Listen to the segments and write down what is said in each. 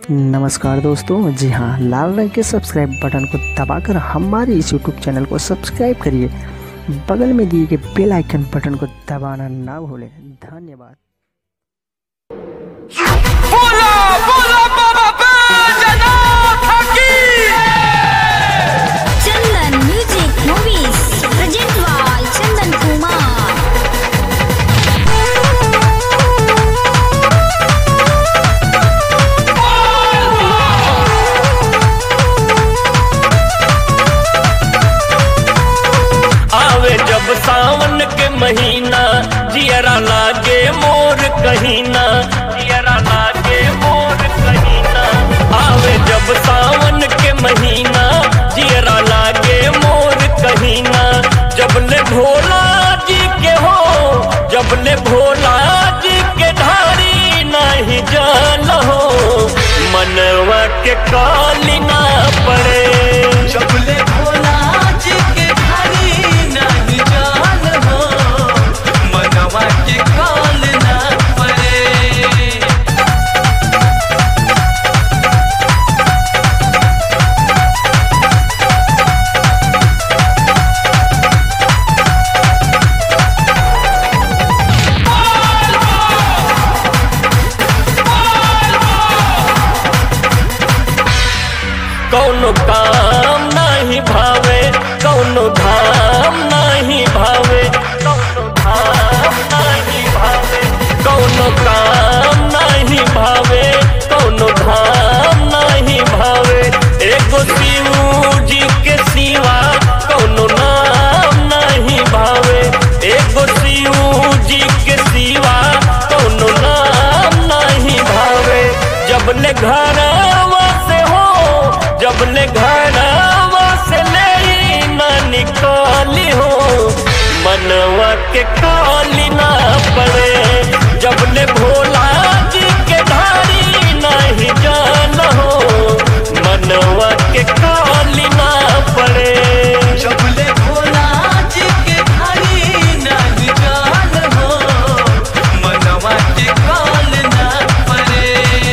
नमस्कार दोस्तों जी हाँ लाल रंग के सब्सक्राइब बटन को दबाकर हमारे इस यूट्यूब चैनल को सब्सक्राइब करिए बगल में दिए गए बेल आइकन बटन को दबाना ना भूलें धन्यवाद बोला बोला बाबा बैजनाथ की Chandan music movies present by Chandan Kumar आवे जब सावन के महीना जियरा लागे मोर कहीना जियरा लागे मोर कहीना आवे जब सावन के महीना जियरा लागे मोर कहीना जब ले भोला जी के हो जब ले भोला जी के धारी नहीं जान हो मनवा के काली ना पड़े चपले भोला जी के घरी नहीं जान हो मनवा के काल ना पड़े कौनो काम नहीं भावे कौनो धाम नहीं भावे कौनो धाम नहीं भावे कौनो काम नहीं भावे कौनो धाम नहीं भावे एगो शिव जी के सिवा कौनो नाम नहीं भावे एगो शिव जी के सिवा कौनो नाम नहीं भावे जब ले घरवा से हो जब ले घरवा से ले न निकाली हो मनवा के काली ना पड़े जब ले भोला जी के धारी नहीं जान हो मनवा के काली ना पड़े चपले भोला जी के घरी नहीं जान हो मनवा के काल ना पड़े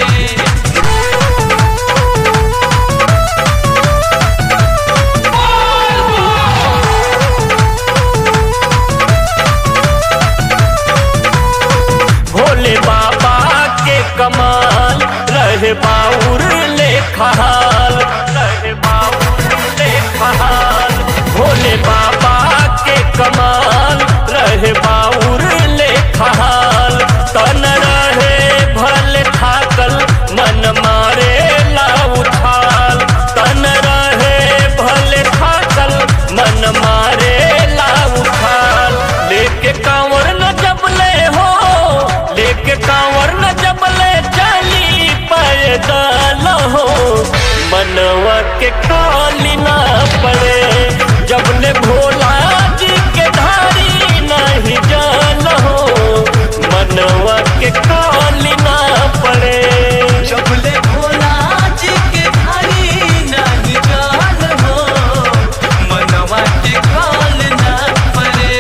भोले बाबा के कमाल रहे बाउर ले खहाल रहे बाउर ले खहाल भोले बाबा के कमाल रहे बाउर ले खहाल तन रहे भले थाकल मन मारे ला उछाल तन रहे भले थाकल मन मारे ला उछाल लेके कांवर न जबले हो लेके कांवर न जबले चली पैदल हो मनवा के काली ना पड़े जबले भोला जी के धारी नहीं जान हो मनवा के काली ना पड़े चपले भोला जी के घरी नहीं जान हो मनवा के काल ना पड़े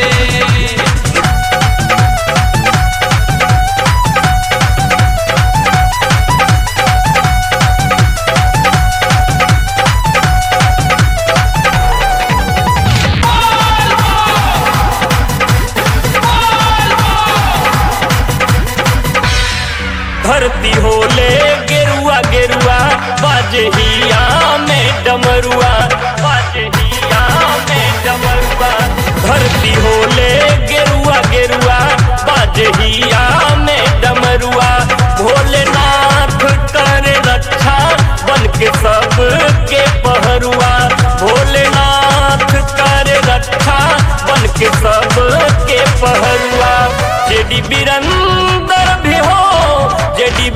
धरती होले गेरुआ गेरुआ बाजहिया में डमरुआ बाजहिया में डमरुआ धरती होले गेरुआ गेरुआ बाजहिया में डमरुआ भोलेनाथ करे रक्षा बन के सब के पहरुआ भोलेनाथ करे रक्षा बन के सब के पहरुआ जेडी बिरंदर भी हो जेडी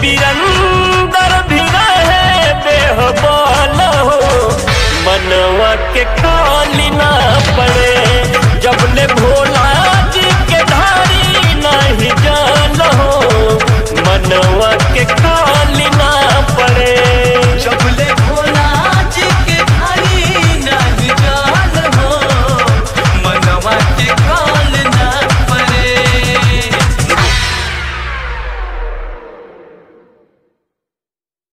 बिरंदर भी रहे बेहबाल हो मनवा के का